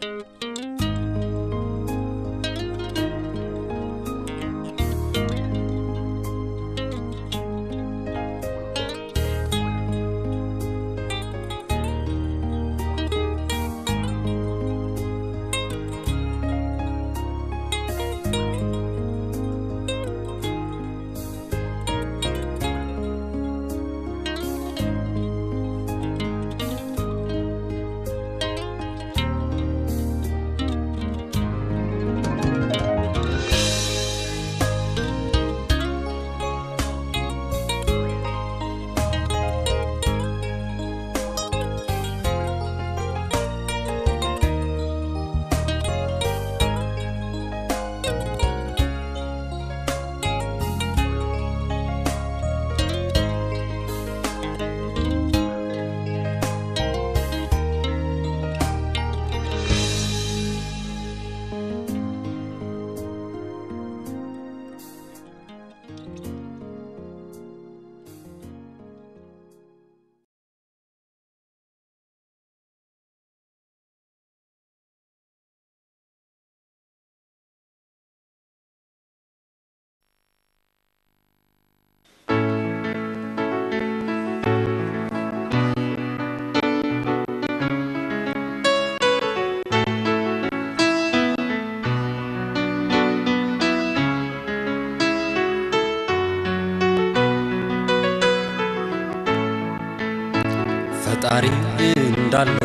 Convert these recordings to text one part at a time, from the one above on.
ፈጣሪ እንዳለ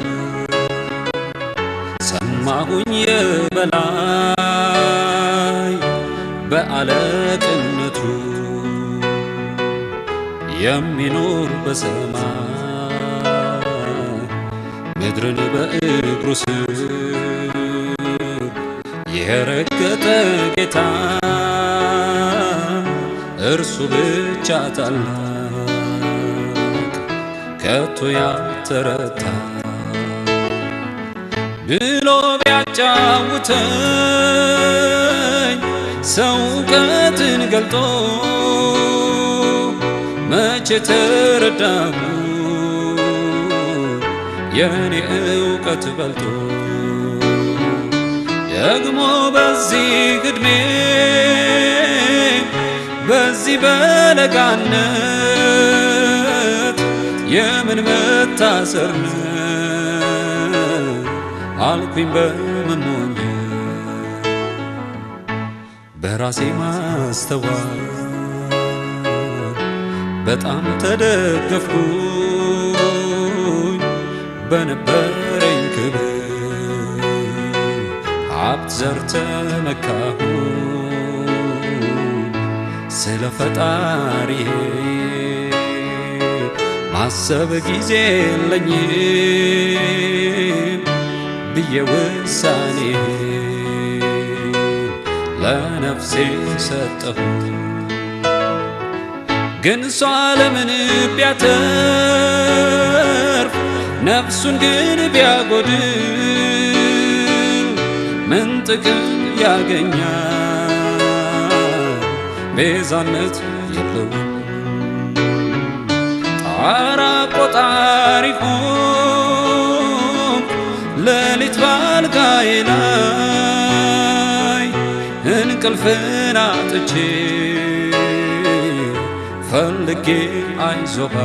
ሰማሁኝ የበላይ በአለቅነቱ የሚኖር በሰማይ ምድርን በእግሩ ስር የረገጠ ጌታ እርሱ ብቻ ታላቅ ከቶ ያልተረታ ብሎ ቢያጫውተኝ ሰው እውቀትን ገልጦ መቼ ተረዳሁ የኔ እውቀት በልጦ ደግሞ በዚህ ዕድሜ በዚህ በለጋነት የምን መታሰር ነው አልኩኝ በመሞኝ በራሴ ማስተዋል በጣም ተደገፍኩኝ በነበረኝ ክብር ሀብት ዘር ተመካሁ ስለ ፈጣሪ ማሰብ ጊዜ የለኝም ብዬ ውሳኔ ለነፍሴ ሰጠሁ። ግን እሷ ለምን ቢያተርፍ ነፍሱን ግን ቢያጎድል ምን ጥቅም ያገኛል? ቤዛነት የለውም። ጣራ ቆጣሪ ሆንኩ ሌሊት ባልጋዬ ላይ እንቅልፍን አጥቼ ፈልጌ አይዞባ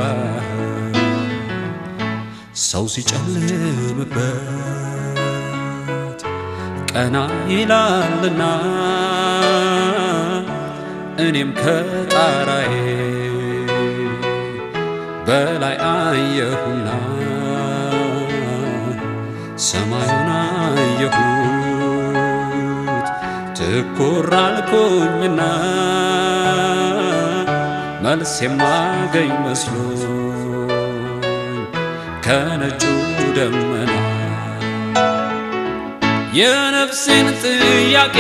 ሰው ሲጨልምበት ቀና ይላልና እኔም ከጣራዬ በላይ አየሁና ሰማዩን አየሁት ትኩር አልኩኝና መልስ የማገኝ መስሎኝ ከነጩ ደመና የነፍሴን ጥያቄ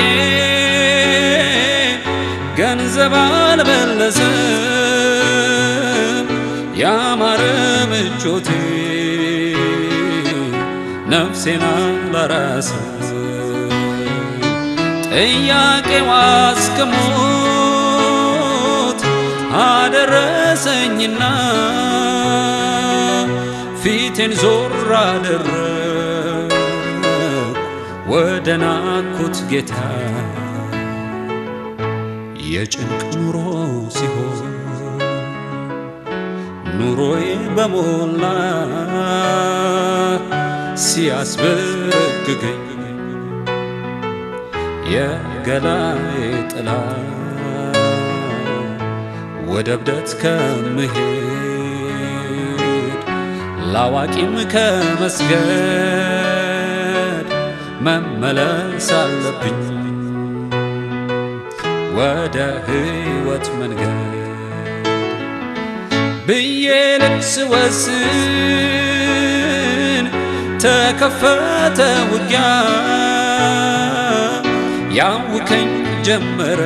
ገንዘብ አልመለሰም ያማረ ምቾቴ ነፍሴን አላራሰም ጥያቄዋ እስከ ሞት አደረሰኝና ፊቴን ዞር አደረግ ወደ ናኩት ጌታ የጭንቅ ኑሮ ሲሆን ኑሮዬ በሞላ ሲያስበረግገኝ የገላዬ ጥላ ወደ እብደት ከምሄድ ላዋቂም ከመስገድ መመለስ አለብኝ ወደ ሕይወት መንገድ ብዬ ልብስ ወስን ተከፈተ ውጊያ ያውከኝ ጀመረ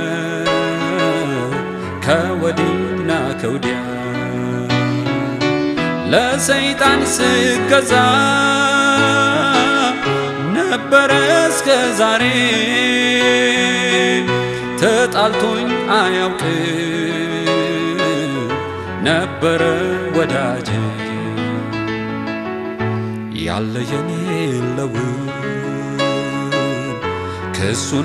ከወዲና ከውዲያ ለሰይጣን ስገዛ ነበረ እስከ ዛሬ ተጣልቶኝ አያውቅ ነበረ ወዳጄ ያለ የሌለውን ክሱን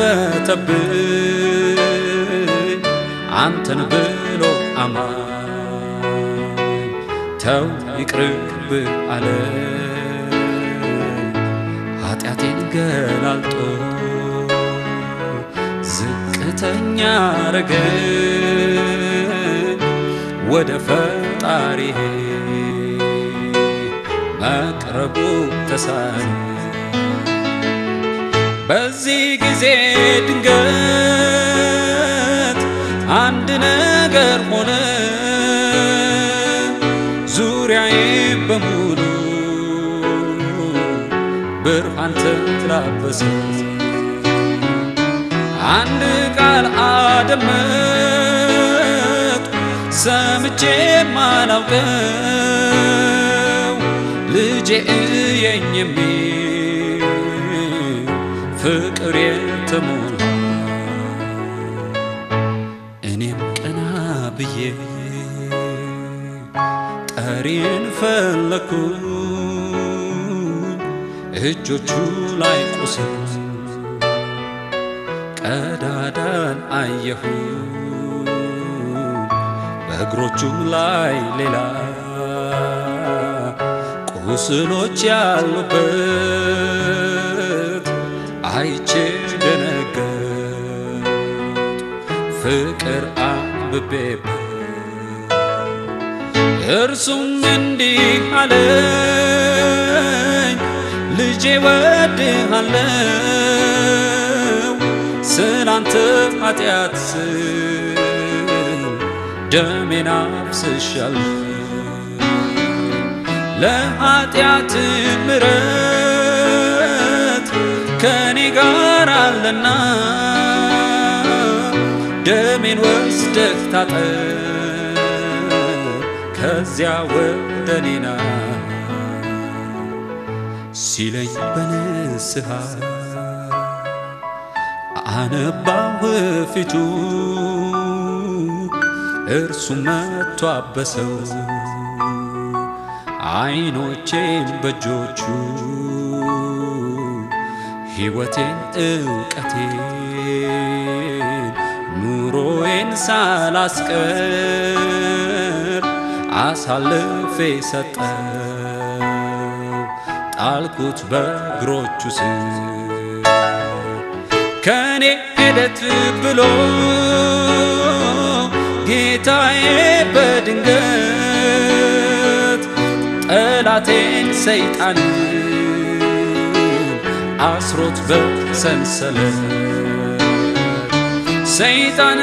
ከፈተብኝ አንተን ብሎ አማኝ ተው ይቅርብ አለ ኃጢአቴን ገላልጦ ዝቅተኛ አረገኝ ወደ ፈጣሪ መቅረቡ ተሳነ በዚህ ጊዜ ድንገት አንድ ነገር ሆነ ዙሪያዬ በሙሉ ብርሃን ተላበሰ አንድ ቃል አደመጥ ሰምቼ ማላውቀው ልጄ እየኝ የሚል ፍቅር የተሞላ እኔም ቀና ብዬ ጠሪን ፈለኩኝ እጆቹ ላይ ቁስል ቀዳዳን አየሁ በእግሮቹም ላይ ሌላ ቁስሎች ያሉበት አይቼ ደነገጥ ፍቅር አንብቤበት እርሱም እንዲህ አለኝ ልጄ ወድሃለው ስላንተ ኃጢአት ስል ደሜን አፍስሻለሁ ለኃጢአት ምረት ከኔ ጋር አለና ደሜን ወስደህ ታጠብ ከዚያ ወደ እኔና ሲለኝ በንስሐ አነባሁ ፊቱ እርሱ መጥቶ አበሰው አይኖቼን በእጆቹ ሕይወቴን እውቀቴን ኑሮዬን ሳላስቀር አሳልፌ ሰጠው ጣልኩት በእግሮቹ ስር ከኔ ሄደት ብሎ ጌታዬ በድንገት ጠላቴን ሰይጣን አስሮት በሰንሰለት ሰይጣን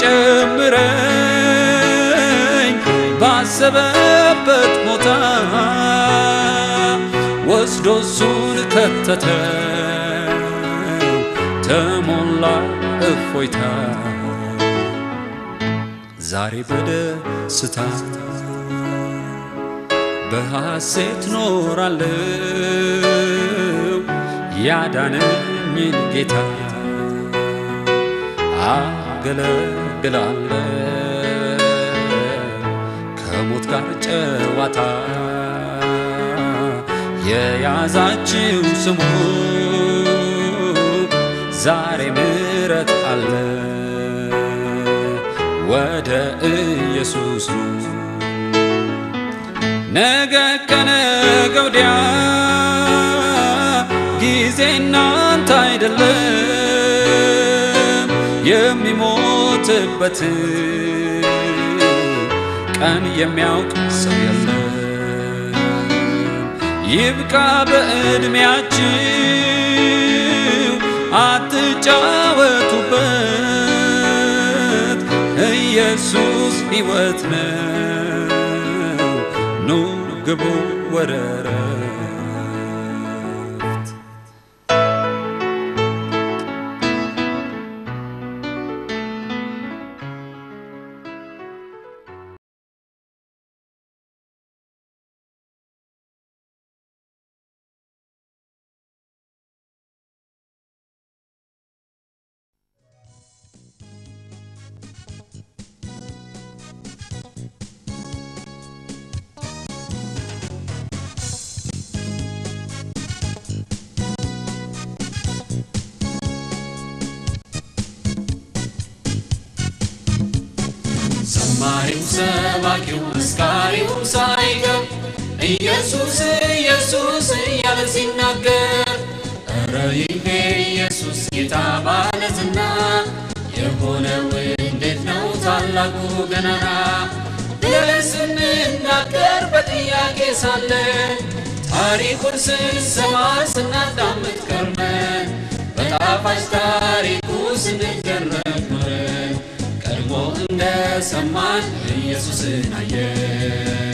ሊጨምረኝ ባሰበበት ቦታ ወስዶ እሱን ከተተው ተሞላ እፎይታ ዛሬ በደስታ በሐሴት ኖራለው ያዳነኝን ጌታ አገለግላለው ከሞት ጋር ጨዋታ የያዛችው ስሙ ዛሬ ምሕረት አለ ወደ ኢየሱስ ኑ። ነገ ከነገ ወዲያ ጊዜ እናንተ አይደለም የሚሞትበት ቀን የሚያውቅ ሰው የለም። ይብቃ በዕድሜያችሁ አትጫወቱበት፣ ኢየሱስ ሕይወት ነው። ኑ ግቡ ወደ እረፍት። ዘማሪው ሰባኪው መስካሪው ሳይቀር ኢየሱስ ኢየሱስ እያለ ሲናገር እረ ይሄ ኢየሱስ ጌታ ባለዝና የሆነው እንዴት ነው ታላቁ ገናና ብለን ስንናገር በጥያቄ ሳለ ታሪኩን ስንሰማ ስናዳምጥ ከርመን በጣፋጭ ታሪኩ ስንገረም ኖረን ቀድሞ እንደሰማን ኢየሱስን አየን።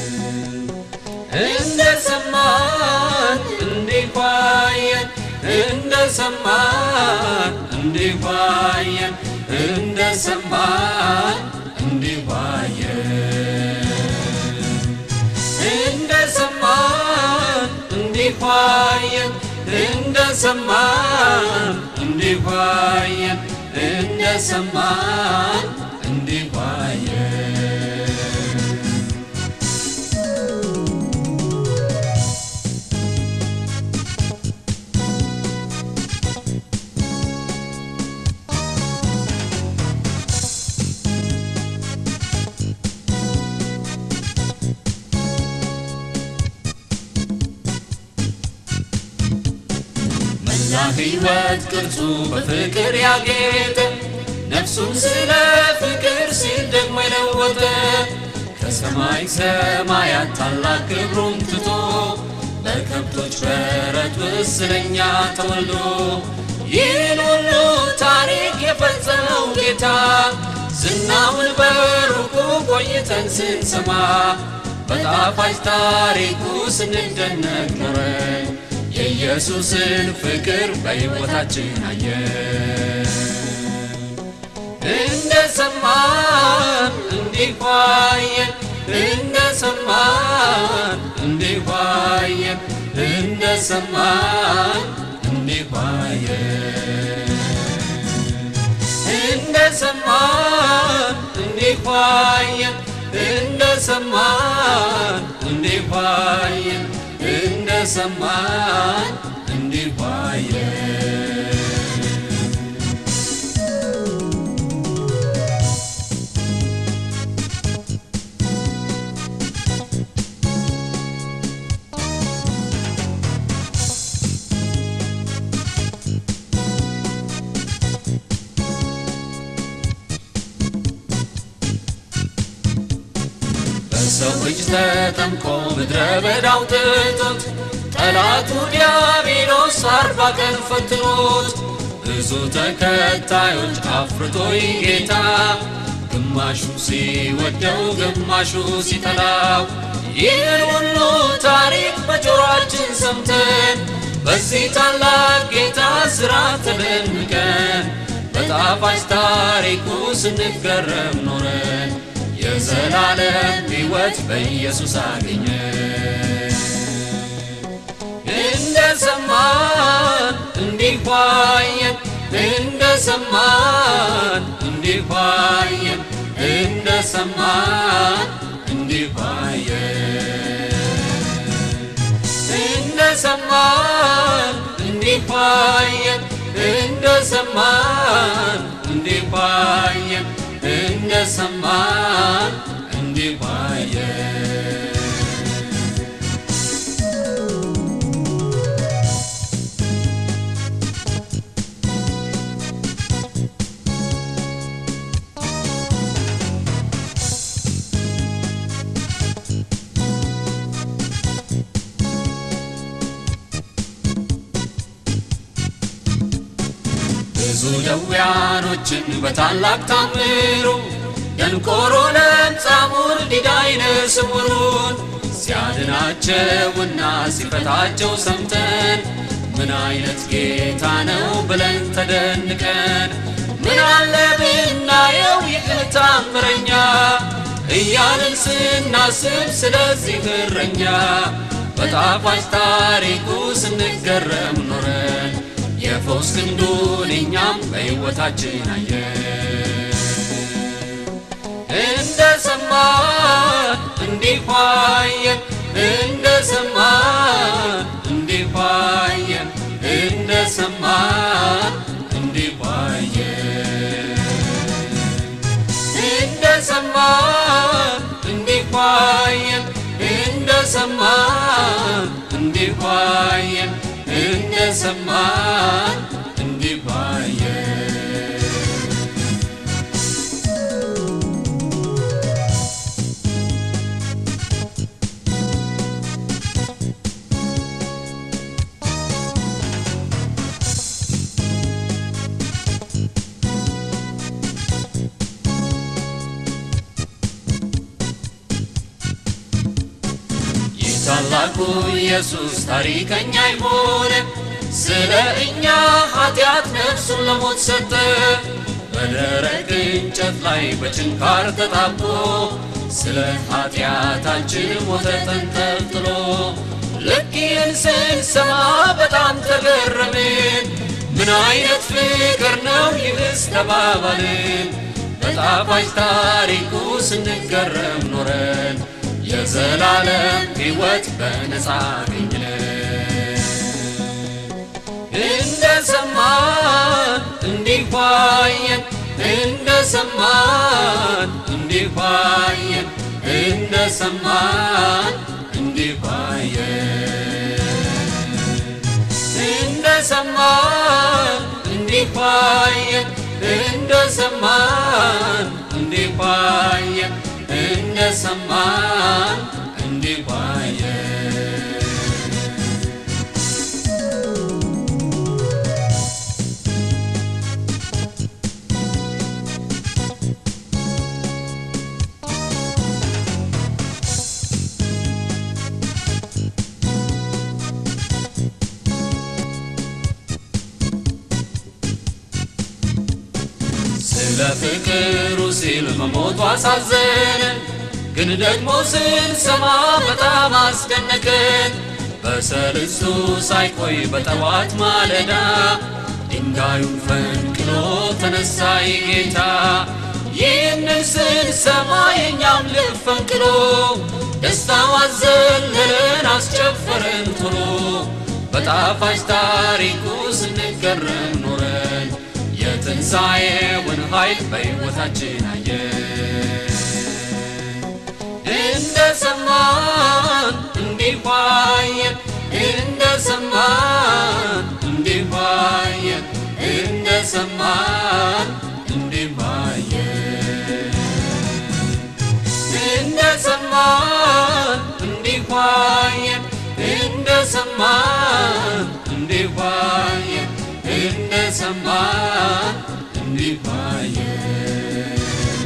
እንደሰማን እንዲሁ አየን፣ እንደሰማን እንዲሁ አየን፣ እንደሰማን እንዲሁ አየን። እንደሰማን እንዲሁ አየን፣ እንደሰማን እንዲሁ አየን፣ እንደሰማን እንዲሁ አየን። መላ ሕይወት ቅርጹ በፍቅር ያጌጠ ነፍሱን ስለ ፍቅር ሲል ደግሞ የለወጠ ከሰማይ ሰማያት ታላቅ ክብሩን ትቶ በከብቶች በረት ውስጥ ስለኛ ተወልዶ ይህን ሁሉ ታሪክ የፈጸመው ጌታ ዝናውን በሩቁ ቆይተን ስንሰማ በጣፋጭ ታሪኩ ስንደነቅ ኖረን የኢየሱስን ፍቅር በሕይወታችን አየን። እንደሰማን እንዲሁ አየን፣ እንደሰማን እንዲሁ አየን፣ እንደሰማን እንዲሁ አየን። እንደሰማን እንዲሁ አየን፣ እንደሰማን እንዲሁ አየን፣ እንደሰማን እንዲሁ አየን። በሰው እጅ ተጠምቆ ምድረ በዳው ትቶት ጠላቱ ዲያብሎስ አርባ ቀን ፈትኖት ብዙ ተከታዮች አፍርቶ ጌታ ግማሹ ሲወደው ግማሹ ሲጠላው ይህን ሁሉ ታሪክ በጆሮአችን ሰምተን በዚህ ታላቅ ጌታ ሥራ ተደንቀን በጣፋጭ ታሪኩ ስንገረም ኖረን የዘላለም ሕይወት በኢየሱስ አገኘን። እንደሰማን እንዲሁ አየን፣ እንደሰማን እንዲሁ አየን፣ እንደሰማን እንዲሁ አየን። እንደሰማን እንዲፋየን እንደሰማን እንዲፋየን እንደሰማን እንዲፋየን ብዙ ደዌያኖችን በታላቅ ታምሩ ደንቆሮ ለምጻሙን ዲዳ ዓይነ ስውሩን ሲያድናቸውና ሲፈታቸው ሰምተን ምን አይነት ጌታ ነው ብለን ተደንቀን ምን አለ ብናየው ይህ ታምረኛ እያልን ስናስብ ስለዚህ እረኛ በጣፋጭ ታሪኩ ስንገረም ኖረን የፈውስ ክንዱን እኛም በሕይወታችን አየን። እንደ ሰማን እንዲፋየን እንደ ሰማን እንዲፋየን እንደ ሰማን እንዲፋየን እንደ ሰማን እንዲፋየን እንደ ሰማን እንዲፋየን እንደ ሰማን እንዲፋየን ይህ ታላቁ ኢየሱስ ታሪከኛ አይሆንም። ስለ እኛ ኃጢአት ነፍሱን ለሞት ሰጠ። በደረቅ እንጨት ላይ በችንካር ተጣብቆ ስለ ኃጢአታችን ሞተ ተንጠልጥሎ። ልክ ይህን ስንሰማ በጣም ተገረምን። ምን አይነት ፍቅር ነው ይህስ ተባባልን። በጣፋጭ ታሪኩ ስንገረም ኖረን የዘላለም ሕይወት በነፃ አገኘን። እንደ ሰማን እንዲፋየን እንደ ሰማን እንዲፋየን እንደ ሰማን እንዲፋየን እንደ ሰማን እንዲፋየን እንደ ሰማን እንዲፋየን እንደ ሰማን እንዲፋየን ስለ ፍቅሩ ሲል መሞቱ አሳዘነን፣ ግን ደግሞ ስንሰማ በጣም አስደነቀን። በሰልስቱ ሳይቆይ በጠዋት ማለዳ ድንጋዩን ፈንቅሎ ተነሳ ጌታ። ይህንን ስንሰማ የእኛም ልብ ፈንቅሎ ደስታው አዘለለን አስጨፈረን ቶሎ በጣፋጭ ታሪኩ ስንገረም ኖረን የትንሣኤውን ኃይል በሕይወታችን አየን። እንደ ሰማን እንዲፋየን እንደ ሰማን እንዲፋየን እንደ ሰማን እንዲፋየን እንደ ሰማን እንዲፋየን እንደ ሰማን እንዲፋየን እንደ ሰማን እንዲፋየን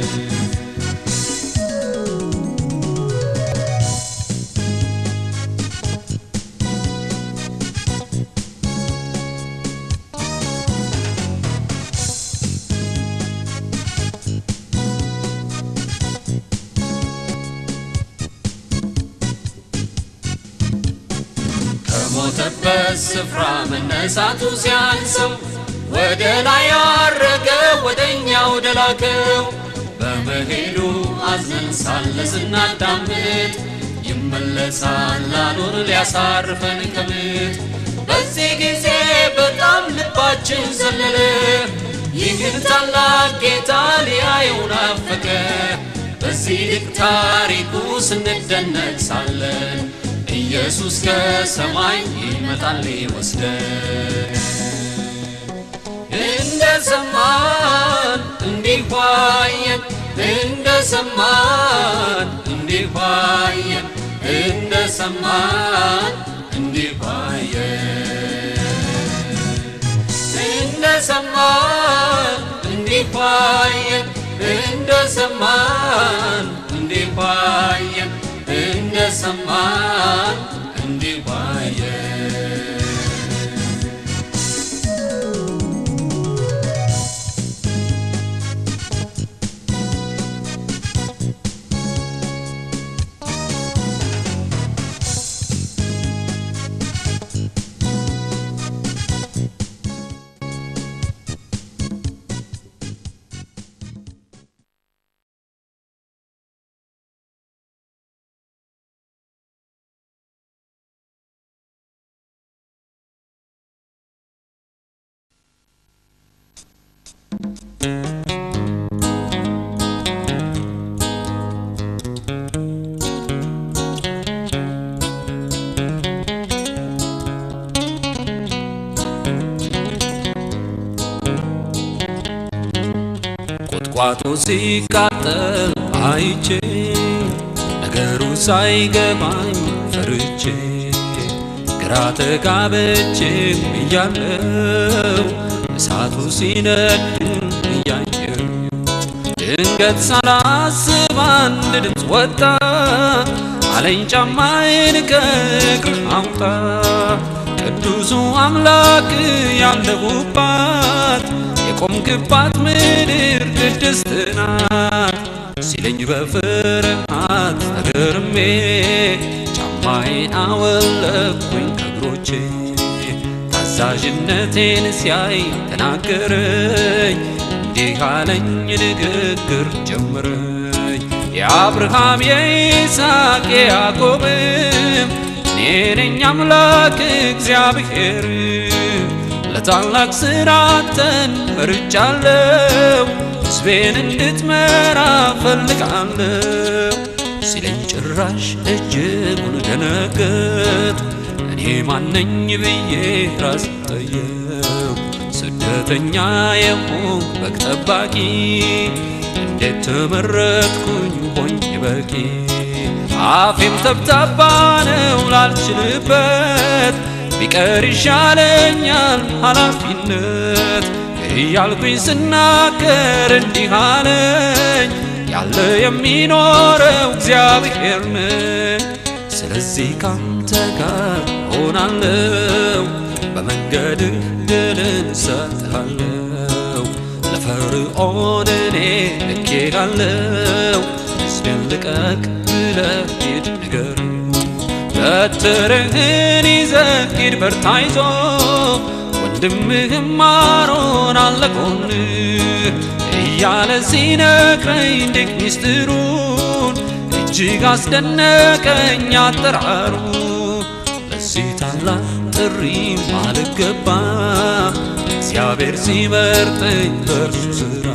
ከሞተበት ስፍራ መነሳቱ ሲያንሰው ወደ ላይ ያረገ ወደ እኛ ወደ ላከው በመሄዱ አዝነን ሳለ ስናዳምጥ ይመለሳል ላኑር ሊያሳርፈን ከምት በዚህ ጊዜ በጣም ልባችን ዘለለ ይህን ታላቅ ጌታ ሊያየው ናፈቀ በዚህ ድንቅ ታሪኩ ስንደነቅ ሳለን ኢየሱስ ከሰማይ ይመጣል ሊወስደን እንደ ሰማን እንዲሁ አየን እንደ ሰማን እንዲሁ አየን እንደ ሰማን እንዲሁ አየን እንደ ሰማን እንዲሁ አየን እንደ ሰማን እንዲሁ አየን እንደ ሰማን እንዲሁ አየን ቁጥቋጦ ሲቃጠል አይቼ ነገሩ ሳይገባኝ ፈርቼ ግራ ተጋብቼ እያለው እሳቱ ሲነድ እያየው ድንገት ሳላስብ አንድ ድምፅ ወጣ አለኝ ጫማዬን ከእግር አውጣ ቅዱሱ አምላክ ያለሁባት የቆምክባት ምድር ቅድስት ናት ሲለኝ በፍርሃት ተገርሜ ጫማዬን አወለኩኝ ከእግሮቼ ታዛዥነቴን ሲያይ ተናገረኝ እንዲህ አለኝ ንግግር ጀመረኝ የአብርሃም የይስሐቅ የያዕቆብም እኔ ነኝ አምላክ እግዚአብሔር ለታላቅ ስራተን መርጫለው ሕዝቤን እንድትመራ ፈልጋለሁ ሲለኝ ጭራሽ እጅጉን ደነገጥ እኔ ማነኝ ብዬ ራስ ጠየው ስደተኛ የሆንኩ በግ ጠባቂ እንዴት ተመረጥኩኝ ሆኝ በቂ አፌም ተብታባ ነው ላልችልበት ቢቀር ይሻለኛል ኃላፊነት እያልኩኝ ስናገር እንዲህ አለኝ ያለ የሚኖረው እግዚአብሔር ነው። ስለዚህ ካንተ ጋር ሆናለው በመንገድህ ድልን እሰጥሃለው ለፈርዖን እኔ ልኬሃለው ሕዝቤን ልቀቅ ብለህ ሂድ ንገር በትርህን ይዘህ ሂድ በርታ ይዞ ወንድምህም አሮን አለ ጎንህ እያለ ሲነግረኝ ድንቅ ሚስጥሩን እጅግ አስደነቀኝ አጠራሩ ለዚህ ታላቅ ጥሪ አልገባ እግዚአብሔር ሲመርጠኝ በእርሱ ሥራ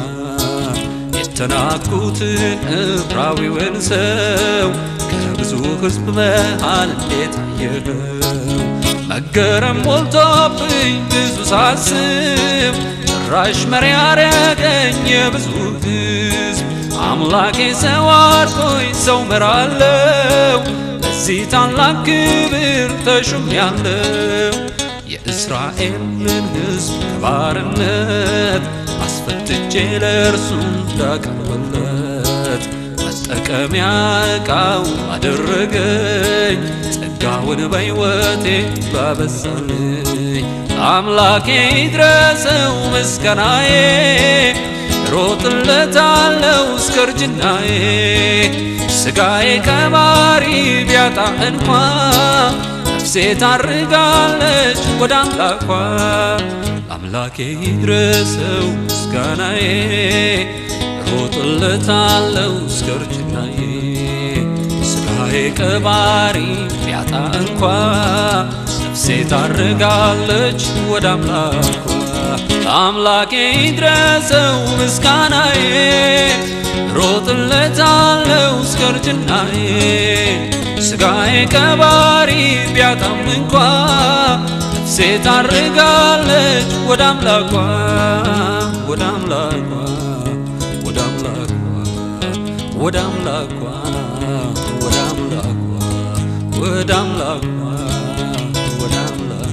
የተናኩትን ዕብራዊውን ሰው ከብዙ ሕዝብ መሃል እንዴት አየኸው? መገረም ሞልቶብኝ ብዙ ሳስብ ጭራሽ መሪ ያረገኝ የብዙ ሕዝብ አምላኬ ሰው አድርጎኝ ሰው መራለው ለዚህ ታላቅ ክብር ተሹሜያለሁ። የእስራኤልን ሕዝብ ከባርነት አስፈትቼ ለእርሱ እንዳቀርብለት መጠቀሚያ ዕቃው አደረገኝ ጸጋውን በሕይወቴ ባበዛልኝ አምላኬ ይድረሰው ምስጋናዬ ሮጥለታለው እስከ እርጅናዬ ሥጋዬ ከባሪ ቢያጣ እንኳ ነፍሴ ታርጋለች ወደ አምላኳ አምላኬ ይድረሰው ምስጋናዬ ሮጥለታለው እስከ እርጅናዬ ሥጋዬ ስጋዬ ቀባሪ ቢያጣ እንኳ ነፍሴ ታርጋለች ወደ አምላኳ። አምላኬ ይድረሰው ምስጋናዬ ሮጥለታለው እስከ እርጅናዬ ስጋዬ ቀባሪ ቢያጣም እንኳ ነፍሴ ታርጋለች ወደ አምላኳ ወደ አምላኳ ወደ አምላኳ ወደ አምላኳ ወደ አምላኳ ወደ አምላኳ ወደ አምላኳ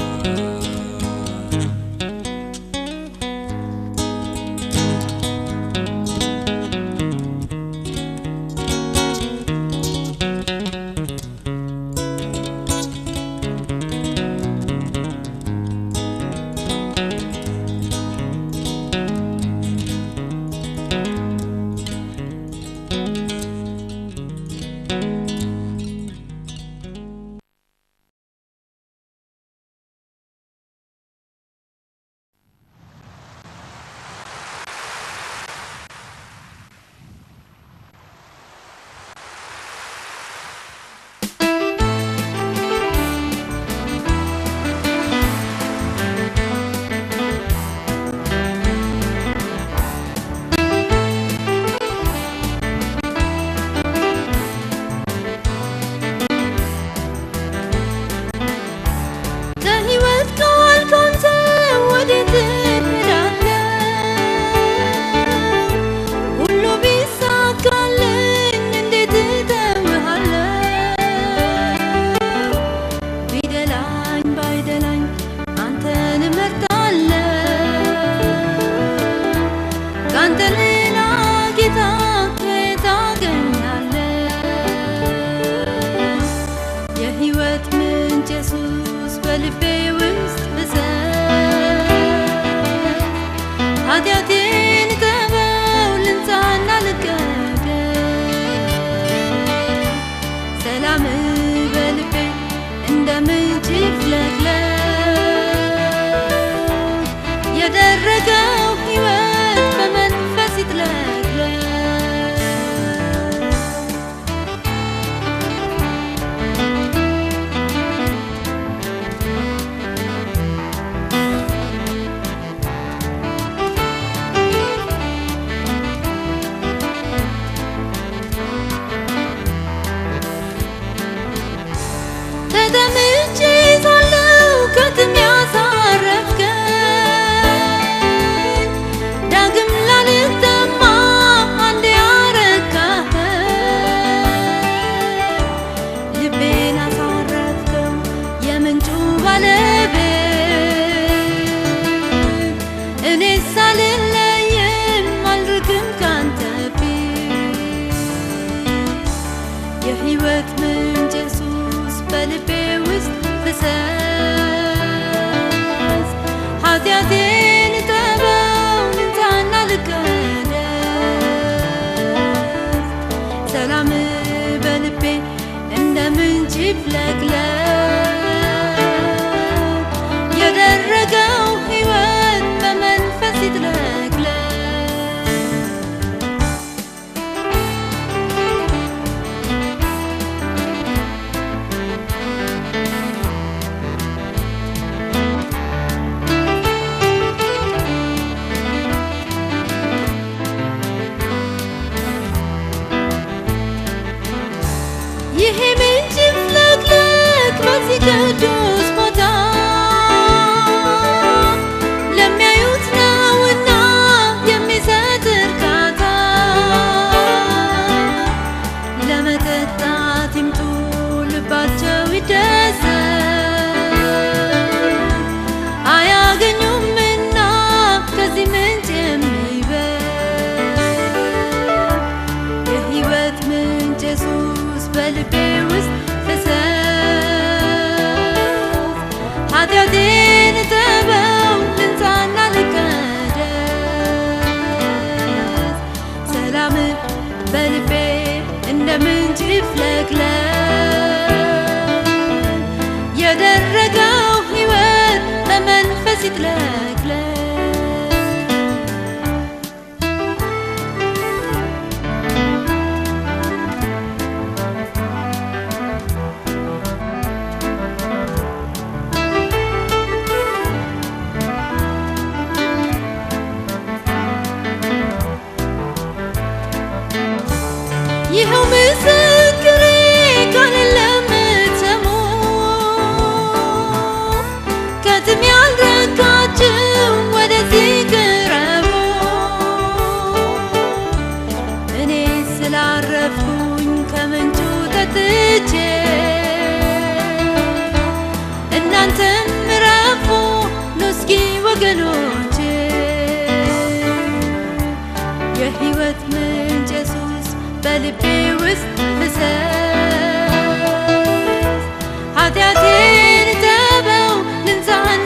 ከሕይወት ቃል ካንተ ወዴት እሄዳለሁ? ሁሉ ቢሳካልኝ እንዴት እተውሃለሁ? ቢደላኝ ባይደላኝ አንተን እመርጣለሁ። ካንተ ሌላ ጌታ ከየት አገኛለሁ? የሕይወት ምንጭ ኢየሱስ በልቤ ውስጥ ፍሰስ ኃጢአቴን ተበው ልንጻና ልቀደስ ሰላም በልቤ እንደ ምንጭ ይፍለቅለቅ የደረገው ሕይወት በመንፈስ ይጥለቅለቅ ተጠምቼ ሳለሁ ከጥም ያሳረፍከኝ ዳግም ላልጠማ አንዴ ያረካኸኝ ልቤን አሳረፍከው የምንጩ ባለቤት እኔ ሳልለይም አልርቅም ካንተ ፊት የሕይወት ምንጭ ኢየሱስ በልቤ ውስጥ ፍሰስ ኃጢአቴን እጠበው ንጻና ልቀደስ ሰላም በልቤ እንደ ምንጭ ይፍለቅለቅ የደረገው ሕይወት በመንፈስ ይጥለቅለቅ ይሄ ምንጭ ይፍለቅለቅ በዚህ ቅዱስ ቦታ ለሚያዩት ነውና የሚሰጥ እርካታ ለመጠጣት ይምጡ ልባቸው ይደሰት አያገኙምና ከዚህ ምንጭ የሚበል የሕይወት ምንጭ ኢየሱስ በልቤ ውስጥ ፍሰስ ኃጢአቴን እጠበው ልንጻና ልቀደስ ሰላም በልቤ እንደ ምንጭ ይፍለቅለቅ የደረገው ሕይወት በመንፈስ ይጥለቅለቅ እናንተም ረፉ ኑ እስኪ ወገኖቼ የሕይወት ምንጭ ኢየሱስ በልቤ ውስጥ ፍሰስ ኃጢአቴን ተበው ልንጻና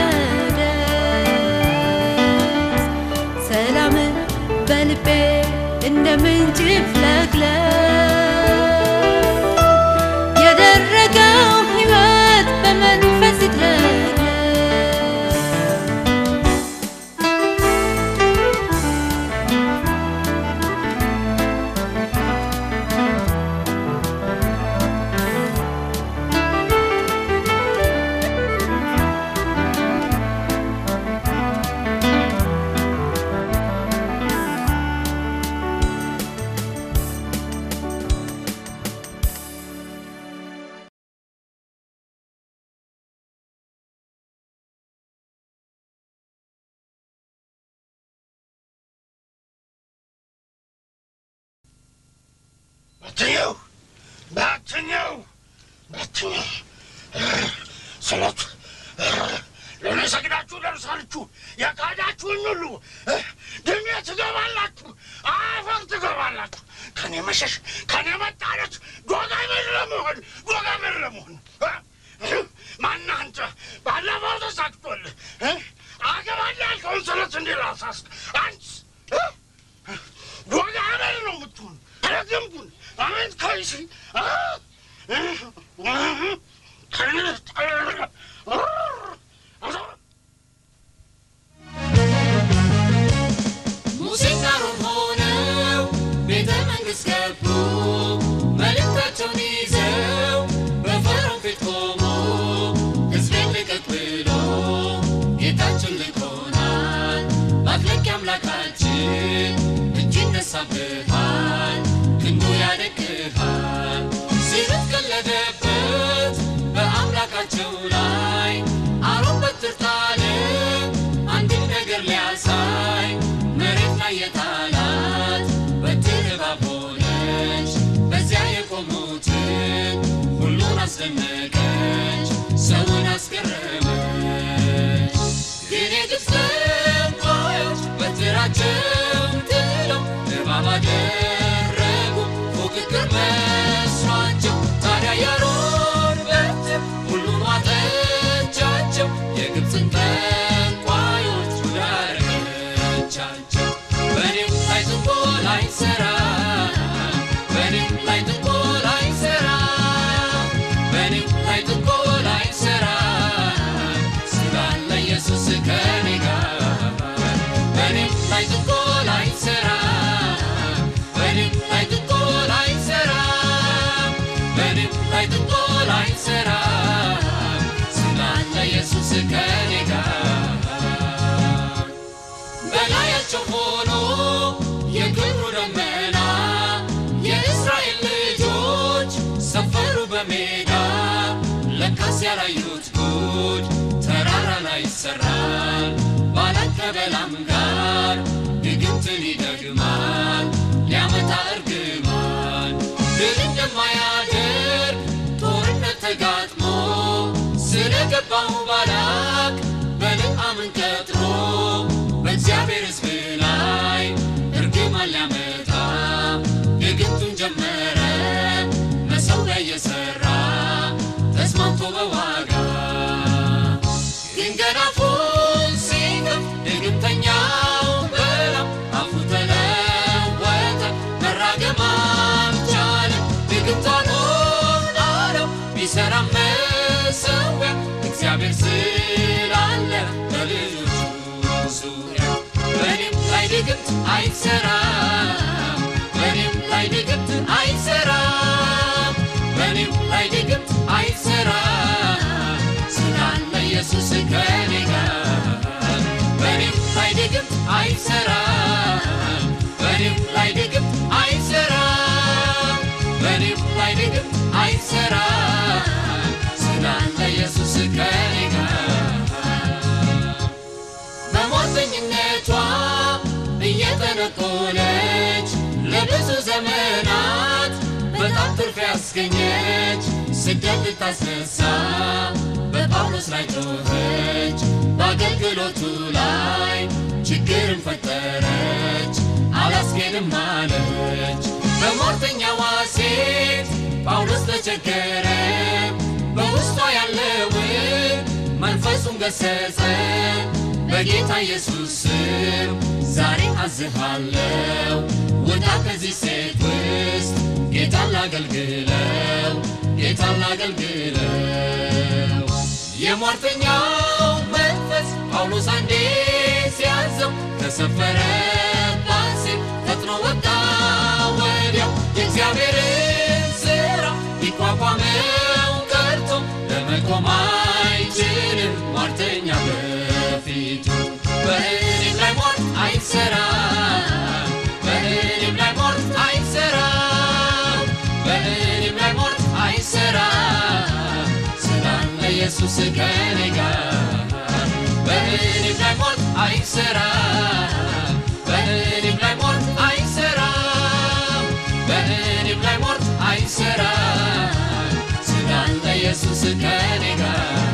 ልቀደስ ሰላምን በልቤ እንደ ምንጭ ይፍለቅለቅ የደረገው ሕይወት በመንፈስ ይጥለቅለቅ በትኛው በትኛው በትኛው ስለት ለእኔ ሰግዳችሁ ደርሳችሁ የካዳችሁኝ ሁሉ ድሜ ትገባላችሁ፣ አፈር ትገባላችሁ። ከኔ መሸሽ ከኔ መጣለት ዶጋመድ ለመሆን ዶጋመድ ለመሆን ማነህ አንተ? ባለፈው ተሳክቶልህ አገባለህ ያልከውን ስለት እንዲህ ላሳስክ አንቺ ዶጋመድ ነው የምትሆን ረገምኩን አሜን ከይሲ ሙሴና አሮን ሆነው ቤተ መንግሥት ገቡ። መልእክታቸውን ይዘው በፈርዖን ፊት ቆሙ። ሕዝቤን ልቀቅ ብሎ ጌታችን ልኮናል። ማፍለቂያ አምላካችን እጅ ይነሳብሃል፣ ክንዱ ያደግሃል። ሲሉት ቀለደበት በአምላካቸው ላይ አሮን በትር ጣለ አንድን ነገር ሊያሳይ መሬት ላይ የጣላት በትር እባብ ሆነች። በዚያ የቆሙትን ሁሉን አስደነቀች፣ ሰውን አስገረመች። ግን የግብፅ ጠንቋዮች በትራቸውን ጥለው እባብ አደረጉ ፉክክር መስሏቸው። ታዲያ የአሮን በትር ሁሉን ዋጠቻቸው፣ የግብፅን ጠንቋዮች ጉድ አደረገቻቸው። በእኔም ላይ ጥንቆላ አይሠራም፣ በእኔም ላይ ጥንቆላ አይሠራም፣ በእኔም ላይ ጥንቆላ አይሠራም፣ ስላለ ኢየሱስ ከእኔ ጋር። በእኔም ላይ ጥንቆላ አይሠራም፣ በእኔም ላይ ጥንቆላ አይሠራም፣ በእኔም ላይ ጥንቆላ አይሠራም፣ ስላለ ኢየሱስ ከእኔ ጋር በላያቸው ሆኖ የክብሩ ደመና የእስራኤል ልጆች ሰፈሩ በሜዳ ለካስ ያላዩት ጉድ ተራራ ላይ ይሰራል ባላቅ ከበላም ጋር ድግምትን ይደግማል ሊያመጣ እርግማን ድል እንደማያደርግ ጦርነት ተጋጥሞ ስለገባው ባላቅ በለዓምን ቀጥሮ በእግዚአብሔር ሕዝብ ላይ እርግማን ሊያመጣ ድግምቱን ጀመረ መሠዊያ እየሠራ ተስማምቶ በዋጋ ግን ገና አፉን ሲከፍት ድግምተኛው በላም አፉ ተለወጠ መራገም አልቻለም ድግምት አልሆን አለው ቢሠራም መሠዊያ እግዚአብሔር ስላለ በልጆቹ ዙሪያ በእኔም ላይ ድግምት አይሠራም በእኔም ላይ ድግምት አይሠራም በእኔም ላይ ድግምት አይሠራም ስላለ ኢየሱስ ከእኔ ጋር በእኔም ላይ ድግምት አይሠራም በእኔም ላይ ድግምት አይሠራም በእኔም ላይ ድግምት አይሠራም ስላለ ኢየሱስ ከእኔ ጋር በሟዘኝነቷ እየተነቆለች ለብዙ ዘመናት በጣም ትርፍ ያስገኘች ስደት ልታስነሳ በጳውሎስ ጳውሎስ ላይ ጮኸች፣ በአገልግሎቱ ላይ ችግርን ፈጠረች፣ አላስኬድም አለች። በሟርተኛዋ ሴት ጳውሎስ ተቸገረ፣ በውስጧ ያለውን መንፈሱን ገሰጸ። በጌታ ኢየሱስ ስም ዛሬ አዝሃለው፣ ውጣ ከዚህ ሴት ውስጥ ጌታን ላገልግለው፣ ጌታን ላገልግለው። የሟርተኛው መንፈስ ጳውሎስ አንዴ ሲያዘው ከሰፈረባት ሴት ፈጥኖ ወጣ ወዲያው የእግዚአብሔርን ሥራ ሊቋቋመው ቀርቶ ለመቆም አይችልም ሟርተኛ በፊቱ በእኔም ላይ ሟርት አይሰራም በእኔም ላይ ሟርት አይሰራም በእኔም ላይ ሟርት አይሰራም ስላለ ኢየሱስ ከኔ ጋር በእኔም ላይ ሟርት አይሰራም በእኔም ላይ ሟርት አይሰራም በእኔም ላይ ሟርት አይሰራም ስላለ ኢየሱስ ከኔ ጋር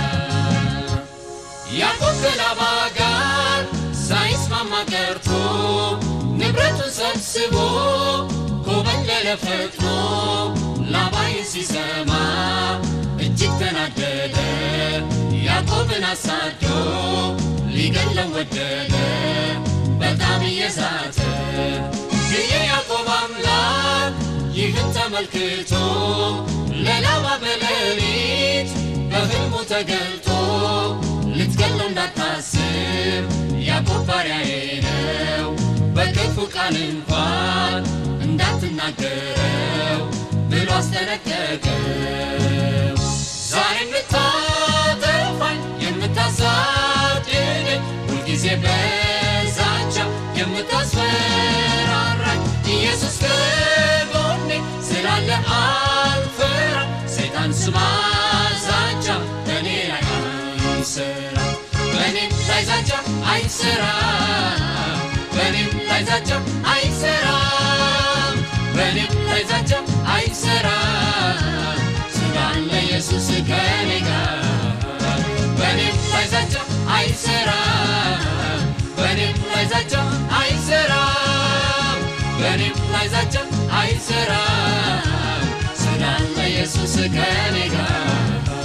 ያዕቆብ ከላባ ጋር ሳይስማማ ቀርቶ ንብረቱን ሰብስቦ ኮበለለ ፈጥኖ ላባይን ሲሰማ እጅግ ተናደደ። ያዕቆብን አሳዶ ሊገለው ወደደ በጣም እየዛተ ግን የያዕቆብ አምላክ ይህን ተመልክቶ ለላባ በሌሊት በሕልሙ ተገልጦ ልትገለው እንዳታስብ ያዕቆብ ባሪያዬ ነው፣ በክፉ ቃል እንኳን እንዳትናገረው ብሎ አስጠነቀቀው። ዛሬ የምታጠፋኝ የምታሳድደኝ ሁልጊዜ በዛቻ የምታስፈራራኝ ኢየሱስ ከጎኔ ስላለ አልፈራ። ሰይጣን ስማ ዛቻ በእኔ ላይ አይሰራ በእኔም ላይ ዛቻ አይሰራ በእኔም ላይ ዛቻ አይሰራ በእኔም ላይ ዛቻ አይሰራ ስላለ ኢየሱስ ከኔ ጋር በእኔም ላይ ዛቻ አይሰራ በእኔም ላይ ዛቻ አይሰራ በእኔም ላይ ዛቻ አይሰራ ስላለ ኢየሱስ ከኔ ጋር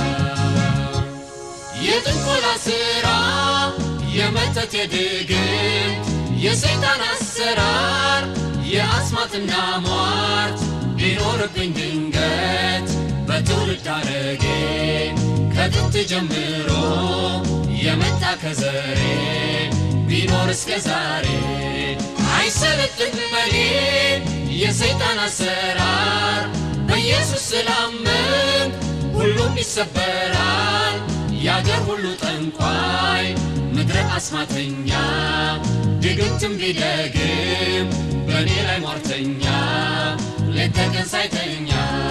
የጥንቆላ ሥራ የመተት የድግምት የሰይጣን አሰራር የአስማትና ሟርት ቢኖርብኝ ድንገት በትውልድ አረጌ ከጥንት ጀምሮ የመጣ ከዘሬ ቢኖር እስከ ዛሬ አይሰለጥን በኔ የሰይጣን አሰራር በኢየሱስ ስላመን ሁሉም ይሰበራል። የአገር ሁሉ ጠንቋይ ምድረ አስማተኛ ድግምትም ቢደግም በእኔ ላይ ሟርተኛ ሌት ተቀን ሳይተኛ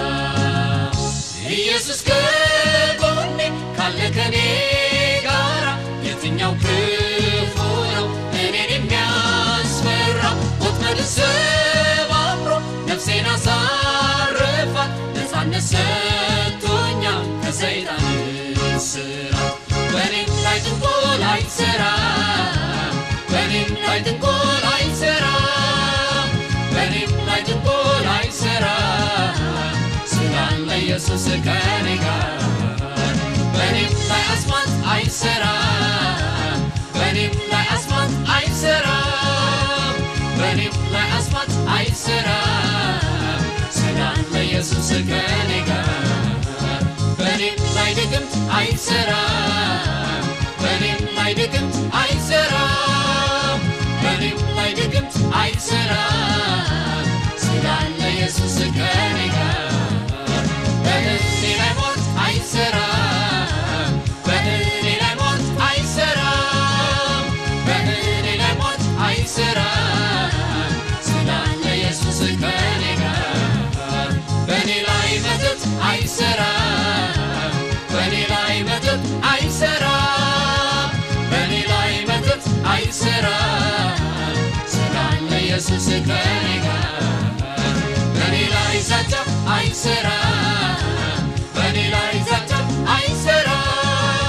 ኢየሱስ ከጎኔ ካለ ከኔ ጋራ የትኛው ክፉ ነው እኔን የሚያስፈራው? ወጥመድን ሰባብሮ ነፍሴን አሳርፏል። ነፃነት ሰጥቶኛል ከሰይጣን እስራት። በእኔም ላይ ጥንቆላ አይሠራም፣ በእኔም ላይ ጥንቆላ አይሠራም፣ በእኔም ላይ ጥንቆላ አይሠራም ስላለ ኢየሱስ ከኔ ጋር በእኔም ላይ አስማት አይሠራም፣ በእኔም ላይ አስማት አይሠራም፣ በእኔም ላይ አስማት አይሠራም ስላለ ኢየሱስ ከኔ ጋር በእኔም ላይ ድግምት አይሠራም፣ በእኔም ላይ ድግምት አይሠራም፣ በእኔም ላይ ድግምት አይሠራም ስላለ ኢየሱስ ከኔ ጋር በእኔ ላይ ሞት አይሠራም፣ በእኔ ላይ ሞት አይሠራም፣ በእኔ ላይ ሞት አይሠራም ስላለ ኢየሱስ ከኔ ጋር በእኔ ላይ መተት አይሠራም፣ በእኔ ላይ መተት አይሠራም፣ በእኔ ላይ መተት አይሠራም ስላለ ኢየሱስ ከኔ ጋር በእኔ ላይ ዛቻ አይሠራም፣ በእኔ ላይ ዛቻ አይሠራም፣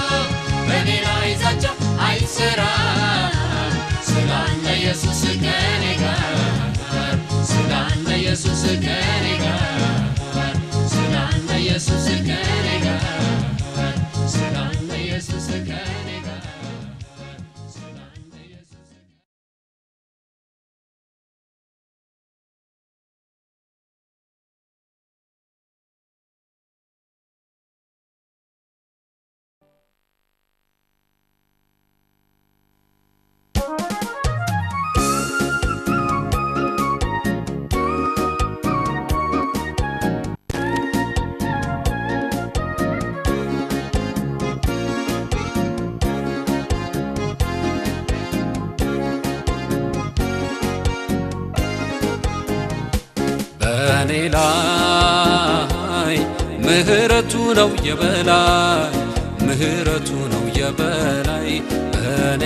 ከኔ ጋር ስላለ ኢየሱስ ከኔ ጋር ስላለ ኢየሱስ ከኔ ጋር ስላለ ኢየሱስ በእኔ ላይ ምህረቱ ነው የበላይ ምህረቱ ነው የበላይ በእኔ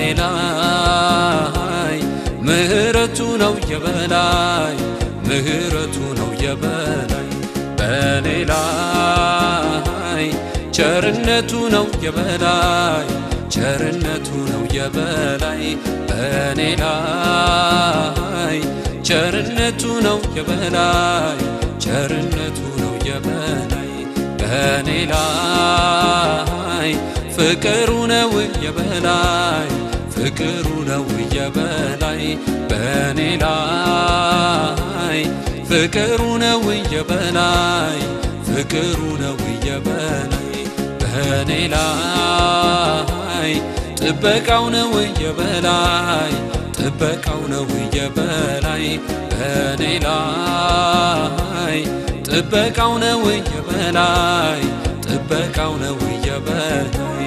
ላይ ምህረቱ ነው የበላይ ምህረቱ ነው የበላይ በእኔ ላይ ቸርነቱ ነው የበላይ ቸርነቱ ነው የበላይ በእኔ ላይ ቸርነቱ ነው የበላይ ቸርነቱ ነው የበላይ በእኔ ላይ ፍቅሩ ነው የበላይ ፍቅሩ ነው የበላይ በእኔ ላይ ፍቅሩ ነው የበላይ ፍቅሩ ነው የበላይ በእኔ ላይ ጥበቃው ነው የበላይ ጥበቃው ነው የበላይ በእኔ ላይ ጥበቃው ነው የበላይ ጥበቃው ነው የበላይ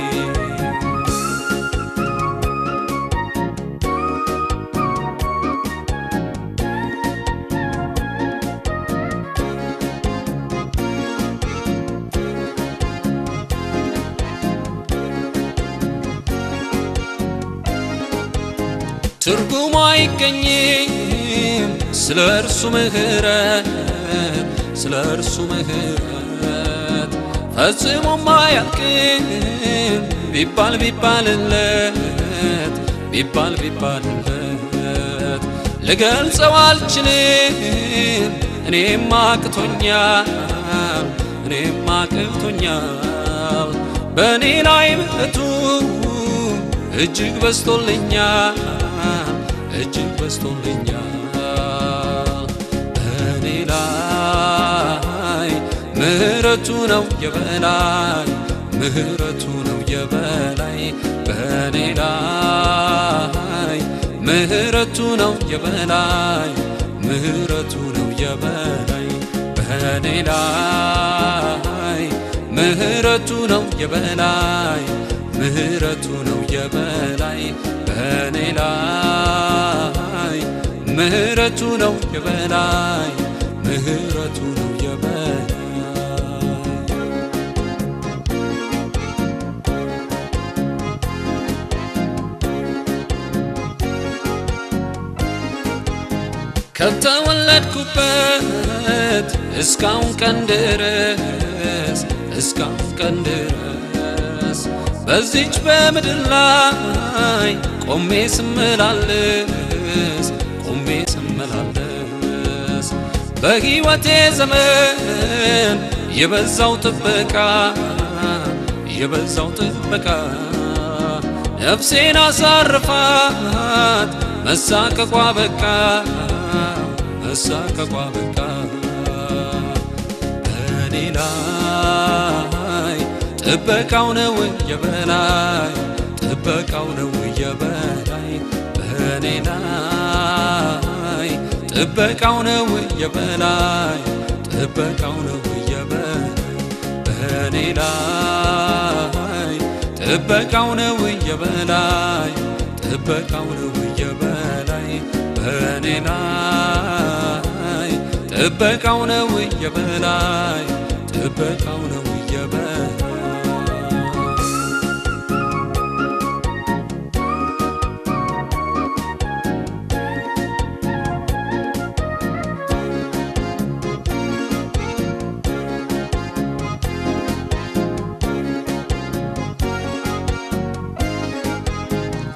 ትርጉሙ አይገኝም ስለ እርሱ ምሕረት ስለ እርሱ ምሕረት ፈጽሞም አያልቅም ቢባል ቢባልለት ቢባል ቢባልለት ልገልጸው አልችልም እኔም አቅቶኛል እኔም አቅቶኛል በእኔ ላይ ምሕረቱ እጅግ በስቶልኛል እጅግ በስቶልኛል በእኔ ላይ ምሕረቱ ነው የበላይ ምሕረቱ ነው የበላይ በእኔ ላይ ምሕረቱ ነው የበላይ ምሕረቱ ነው የበላይ በእኔ ላይ ምሕረቱ ነው የበላይ ምሕረቱ ነው የበላይ በእኔ ላይ ምሕረቱ ነው የበላይ ምሕረቱ ነው የበላይ ከተወለድኩበት እስካሁን ቀን ድረስ እስካሁን ቀን ድረስ በዚች በምድር ላይ ቆሜ ስመላለስ ቆሜ ስመላለስ በሕይወቴ ዘመን የበዛው ጥበቃ የበዛው ጥበቃ ነፍሴን አሳርፋት መሳቀቋ በቃ መሳቀቋ በቃ በእኔ ላይ ጥበቃው ነው የበላይ ጥበቃው ነው የበላይ በእኔ ላይ ጥበቃው ነው የበላይ ጥበቃው ነው የበላይ በእኔ ላይ ጥበቃው ነው የበላይ ጥበቃው ነው የበላይ በእኔ ላይ ጥበቃው ነው የበላይ ጥበቃው ነው የበላይ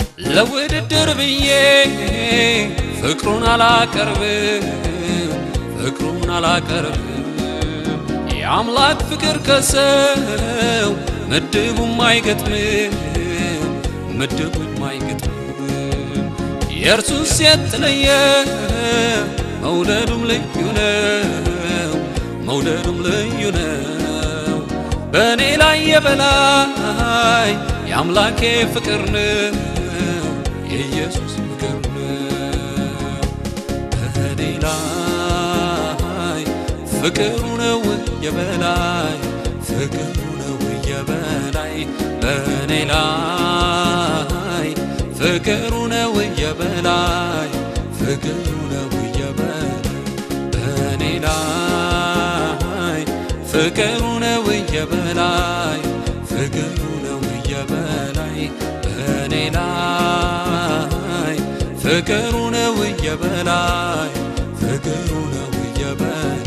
ለውድድር ብዬ ፍቅሩን አላቀርብም ፍቅሩን አላቀርብም የአምላክ ፍቅር ከሰው ምድቡም አይገጥምም ምድቡም አይገጥምም የእርሱስ የተለየ መውደዱም ልዩ ነው መውደዱም ልዩ ነው በእኔ ላይ የበላይ የአምላኬ ፍቅር ነው የኢየሱስ ፍቅር ነው በእኔ ላይ ፍቅሩ ነው የበላይ ፍቅሩ ነው የበላይ በእኔ ላይ ፍቅሩ ነው የበላይ ፍቅሩ ነው የበላይ በእኔ ላይ ፍቅሩ ነው የበላይ ፍቅሩ ነው የበላይ በእኔ ላይ ፍቅሩ ነው የበላይ ፍቅሩ ነው የበላይ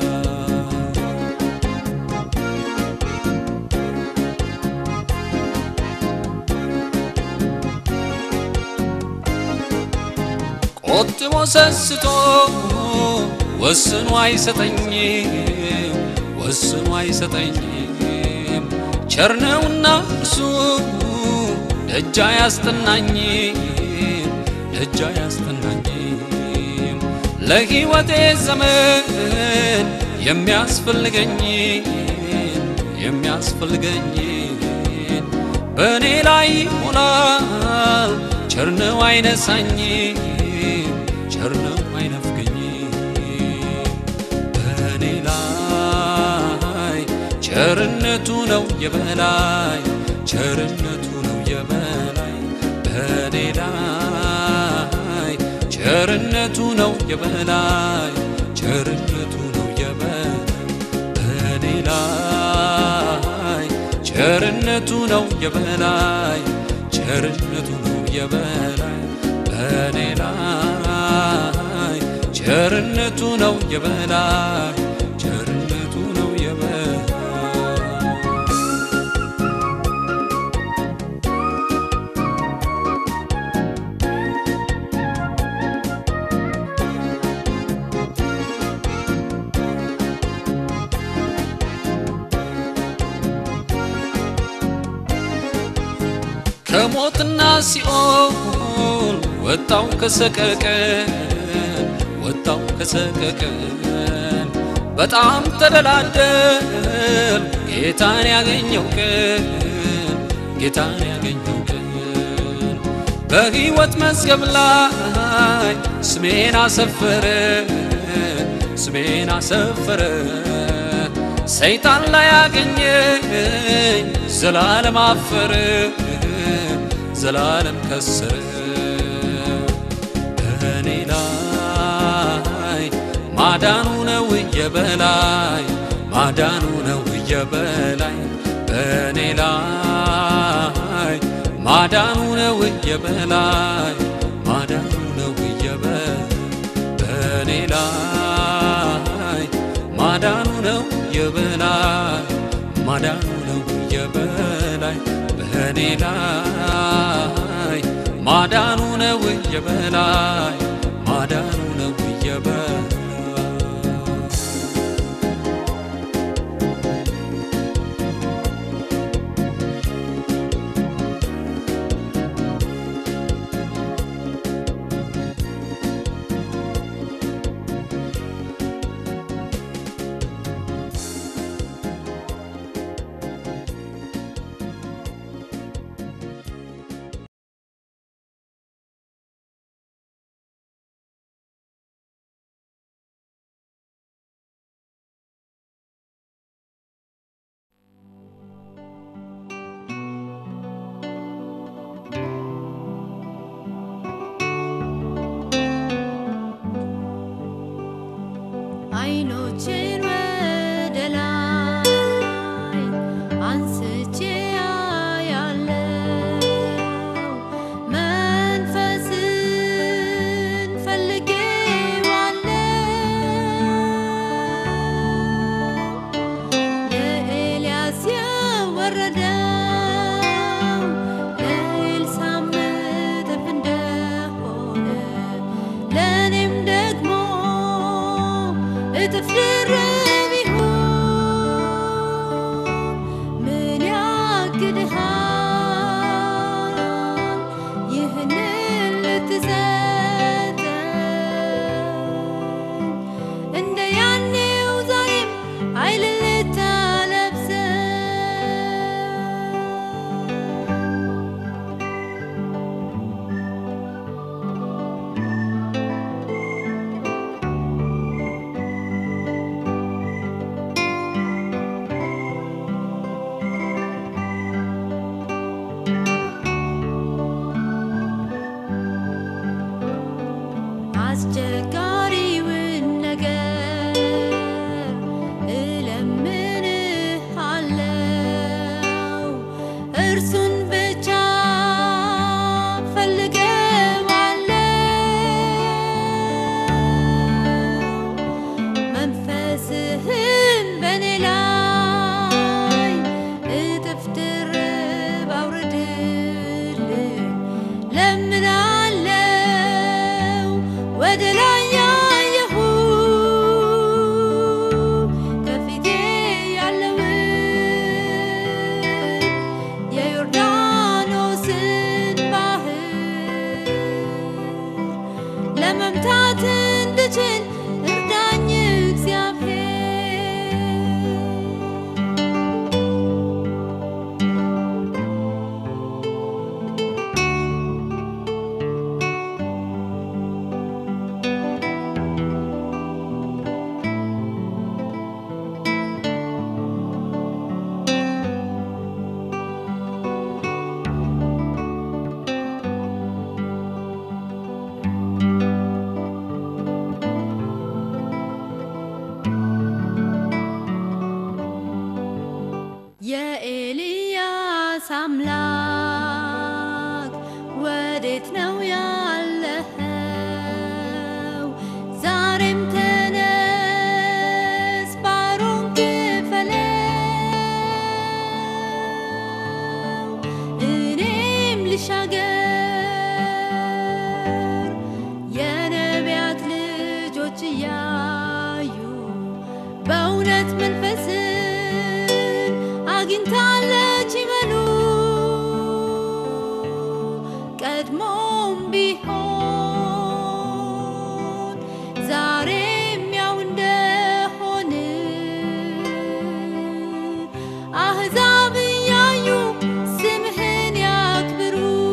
ቆጥቦ ሰስቶ ወስኖ አይሰጠኝም ወስኖ አይሰጠኝም ቸርነውና እርሱ ደጃ ያስጠናኝም ደጃ ያስጠናኝም ለሕይወቴ ዘመን የሚያስፈልገኝ የሚያስፈልገኝ በእኔ ላይ ሆናል ቸርነው አይነሳኝ ቸርነው አይነፍገኝ በእኔ ላይ ቸርነቱ ነው የበላይ ቸርነቱ ነው የበላይ በእኔ ላይ ቸርነቱ ነው የበላይ ቸርነቱ ነው የበላይ በእኔ ላይ ቸርነቱ ነው የበላይ ቸርነቱ ነው የበላይ በእኔ ላይ ቸርነቱ ነው የበላይ ቸርነቱ ነው የበላይ ከሞትና ሲኦል ወጣው ከሰቀቀን ወጣው ከሰቀቀን በጣም ተደላደል ጌታን ያገኘው ቀን ጌታን ያገኘው ቀን በሕይወት መዝገብ ላይ ስሜን አሰፈረ ስሜን አሰፈረ ሰይጣን ላይ ያገኘኝ ዘላለም አፈረ ዘላለም ከሰረ በእኔ ላይ ማዳኑ ነው የበላይ ማዳኑ ነው የበላይ በእኔ ላይ ማዳኑ ነው የበላይ ማዳኑ ነው የበላይ በእኔ ላይ ማዳኑ ነው የበላይ ማዳኑ ነው የበላይ በእኔ ላይ ማዳኑ ነው የበላይ ማዳኑ ነው የበላይ እንሻገር የነቢያት ልጆች እያዩ በእውነት መንፈስን አግኝታለች ይበሉ ቀድሞም ቢሆን ዛሬም ያው እንደሆን አሕዛብ እያዩ ስምህን ያክብሩ